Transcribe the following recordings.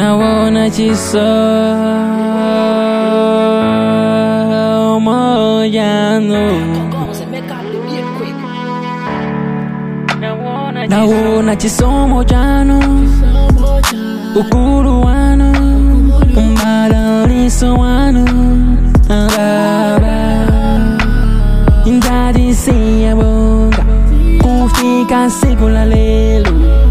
nawona chisomo yanu nawona chisomo chanu ukulu wanu umbalaliso wanu baba ndadisiyabonga kufika siku la lelo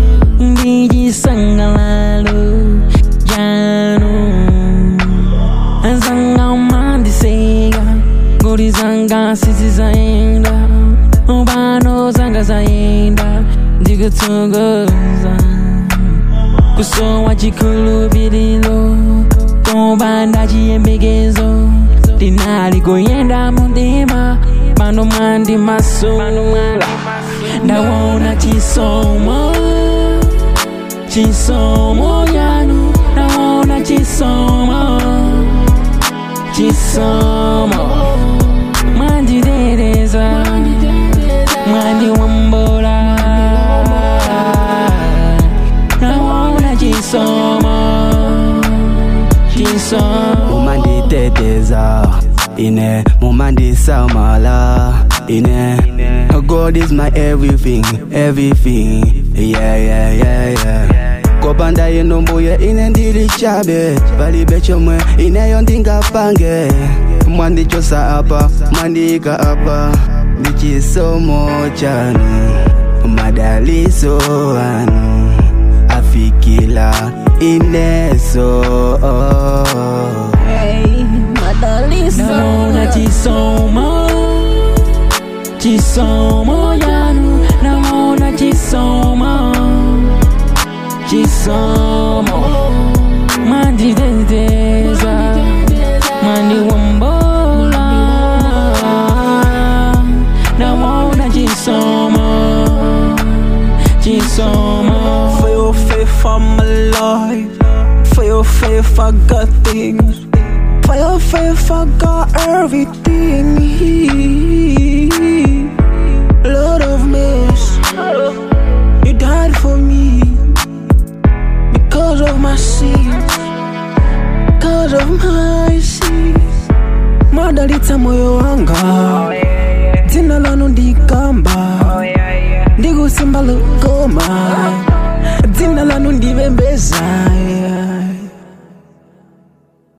ndijisangalalo janu zanga umandiseka ngoli zanga sisizaenda ubano zanga zaenda ndikutsukuza kusowa chikhulupiriro tobanda chiyembekezo ndinali kuyenda mundima pano mwandi masula ndawona chisomo chisomo yanu ndawona chisomo chisomo mwandidereza mwandiwombola ndawona chisomo chisomo mumanditeteza ine mumandisamala ine god is my everything everything yeah yeah yeah yeah kopanda ino mbuye ine ndili chabe palibe chomwe ineyo ndingapange mwandichosa apa mwandiyika apa ndi chisomo chanu madaliso anu afikila ineso Naona chisomo Chisomo yanu Naona chisomo Chisomo Manditeteza Mandiwombola Naona chisomo Chisomo For your faith I'm alive. For your faith I got things. For your faith I got everything. Lord of mercy, you died for me because of my sins, because of my sins. Madalitsa moyo wanga, dzina lanu ndikamba, ndikusimba lukoma, dzina lanu ndivembeza. yeah.